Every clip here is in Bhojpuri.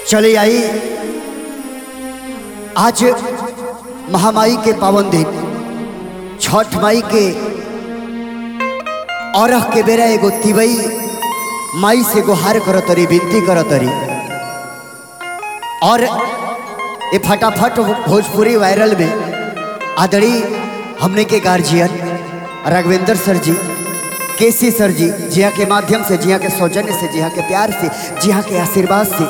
चले आई आज महामाई के पावन दिन छठ माई के औरह के बेरा एगो तिवई माई से गुहार करतरी विनती करतरी और ये फटाफट भोजपुरी वायरल में आदड़ी हमने के गार्जियन राघवेंद्र सर जी केसी सर जी जिया के माध्यम से जिया के सौजन्य से जिया के प्यार से जिया के आशीर्वाद से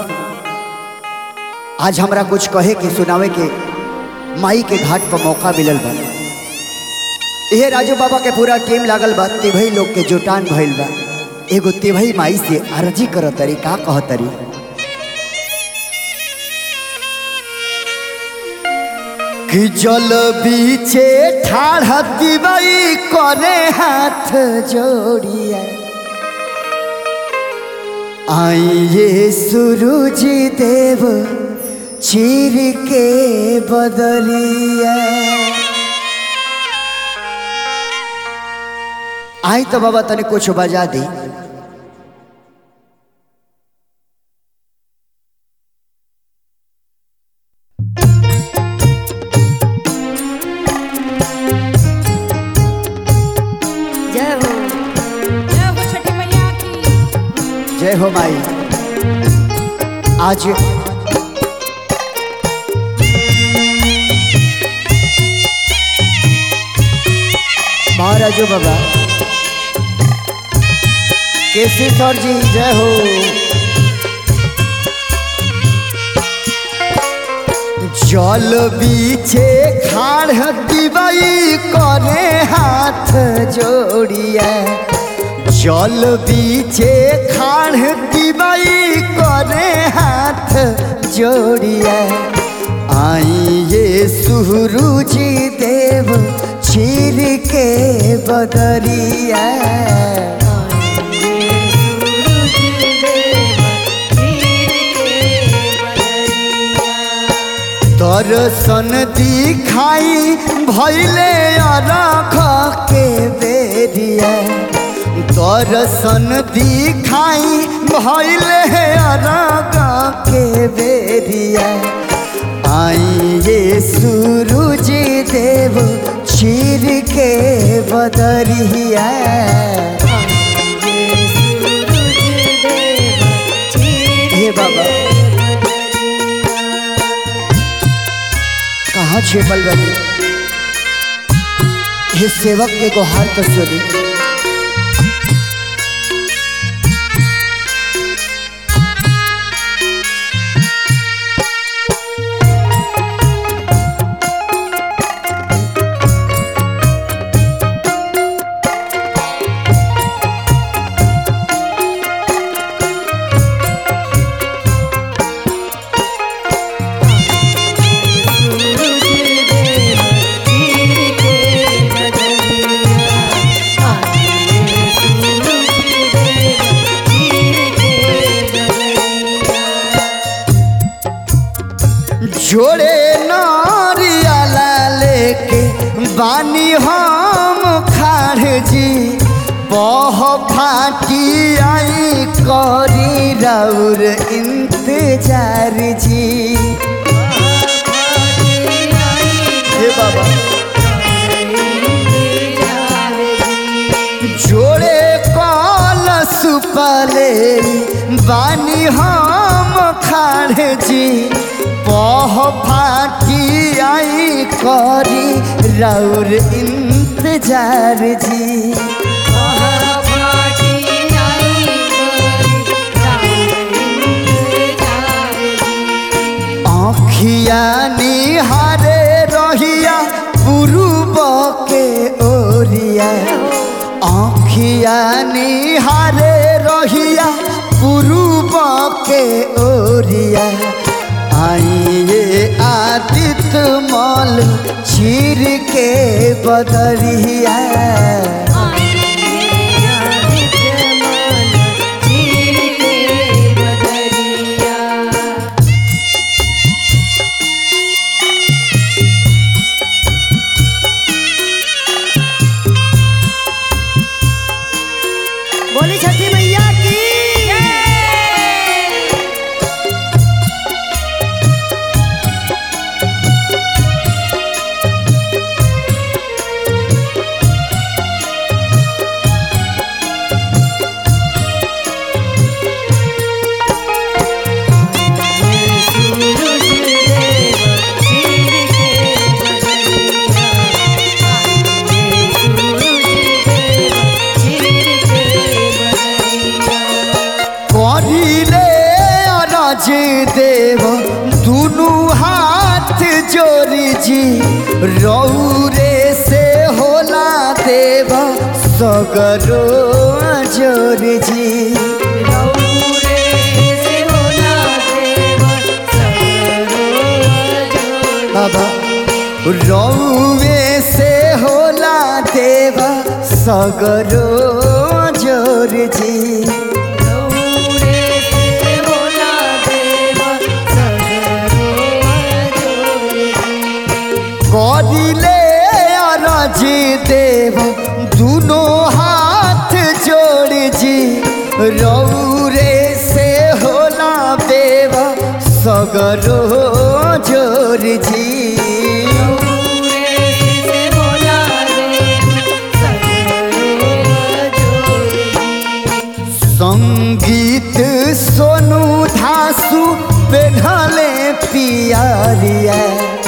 आज हमरा कुछ कहे के सुनावे के माई के घाट पर मौका मिलल बा यह राजू बाबा के पूरा टीम लागल बा तिभई लोग के जुटान भइल बा एगो तिभई माई से अर्जी करतरी का कहतरी कि जल बीचे ठाढ़ दिवई करे हाथ जोड़िया आइए सूरज देव चीर के बदलिया आई तो बाबा तने कुछ बजा दी जय हो जय हो छठी मैया की जय हो माई आज महाराजो बाबा केसी सर जी जय हो जल बीचे खाड़ दिवई करे हाथ जोड़िया जल बीचे खाड़ दिवई करे हाथ जोड़िया आइए सुरुज देव चीर के बदरिया दर्शन दिखाई भैले अरख के बेरिया दर्शन दिखाई भैले अरख के बेरिया आइए सूरज देव चीर के बदरिया हे बाबा कहाँ छिपल बनी हे सेवक के गुहार तो सुनी जोड़े नारियाला लेके बानी हम खाड़ जी बह फाटी आई करी रौर इंतजार जी हे बाबा जोड़े कल सुपले बानी हम खाड़ जी पह फाटी आई करी रौर इंतजार जी आँखिया निहारे रहिया पुरुब के ओरिया आँखिया निहारे रहिया पुरुब के ओरिया आइए आदित्य मल चीर के बदरिया बोली छठी मैया की राज देव दुनु हाथ जोड़ी जी रौरे से होला देव सगरो जोड़ जी बाबा रौवे से होला देव सगरो जोड़ जी करिले अरज देव दुनो हाथ जोड़ जी रौरे से होला देव सगरो जोड़ जी संगीत सोनू धासु पेढ़ले पियरिया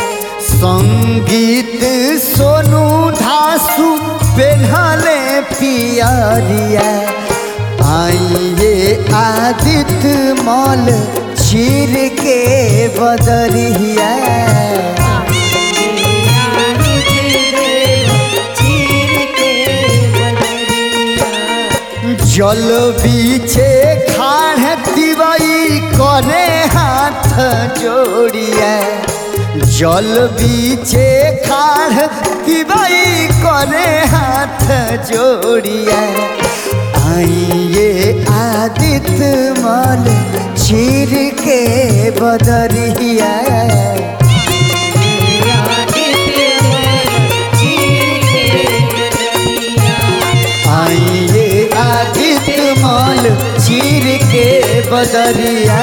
संगीत सोनू धासु पेढ़ले पियरिया आइए आदित्य मल चीर के बदरिया जल बीचे खाड़ दिवाई करे हाथ जोड़िया जल बीचे खाड़ दिवाई करे हाथ जोड़िया आइए आदित्य मल चीर के बदरिया आइए आदित्य मल चीर के बदरिया